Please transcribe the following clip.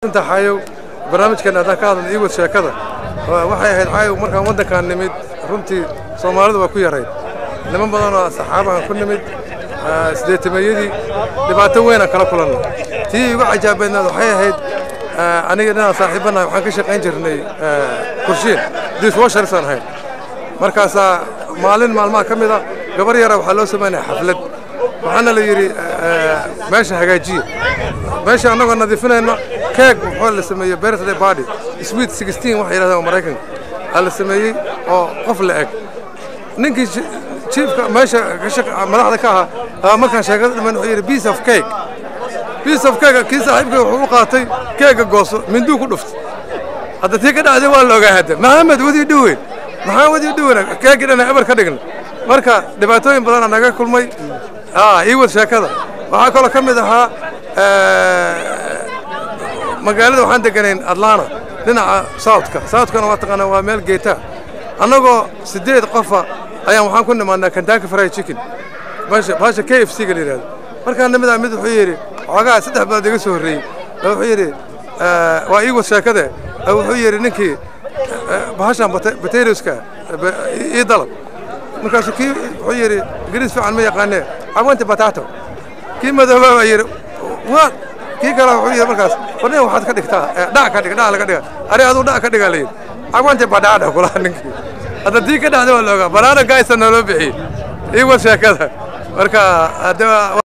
inta xayow barnaamijkan haddaan ka hadlan iiwad sheekada waxay ahayd xayow markaan waddankaan nimid runtii soomaalidu waa ku yarayd niman badan oo saxaabahan ku nimid sideetameeyadii dhibaato weynaan kala kulanna tii igu cajaabeednaad waxay ahayd aniga dhinaan saaxiibbanahay waxaan ka shaqayn jirnay kurshiin diswasharsaan ahayn markaasaa maalin maalmaha ka mid a gabar yara waxaa loo samaynaya xaflad waxaana la yidhi meesha hagaajiya meesha annagoo nadiifinayna keeg wuxuu la sameeyey birthday party sweet sixteen waxay yidhahdeen maraykanka aa la sameeyey oo qof la eg ninkii jiifka meesha madaxda ka ahaa markaan sheekada dhiman wuxuu yidhi piece of cake piece of cake kii saaxiibkay wuxuu u qaatay keega gooso minduu ku dhuftay hadda tii ka dhacday waa la ogaa hadda maxamed wadii dhuweyn maxaa wadii dhuweyn keegii dhana ebar ka dhigna marka dhibaatooyin badanaa naga kulmay ii wad sheekada waxaa kaloo ka mid ahaa magaalada waxaan deganayn atlanta dhinaca southka southkana waa taqaanaa waa meel geeta annagoo siddeed qofa ayaan waxaan ku nimaadnaa kentucky fried chicken meesha baasha k f c ga la yidhahdo markaa nimidaa mid wuxuu yidhi xoogaa saddex bilood iga soo horreeyey wuxuu yidhi waa ii wad sheekade wuxuu yidhi ninkii bahashan potatoska ii dalab markaasuu kii wuxuu yidhi ingiriis fiican ma yaqaanee cawanti batato kii madoobaa baa yidhi waa kii kale wuxuu yidhi markaas warnin waxaad ka dhigtaa dhac ka dhig dhac laga dhiga ari aduu dhac ka dhigaa la yidhi cawanti badhaadha kulaha ninkii hadda tii ka dhacday waa la ogaa banaana gaaysa nooloo bixiyey ii wad sheekada marka hadda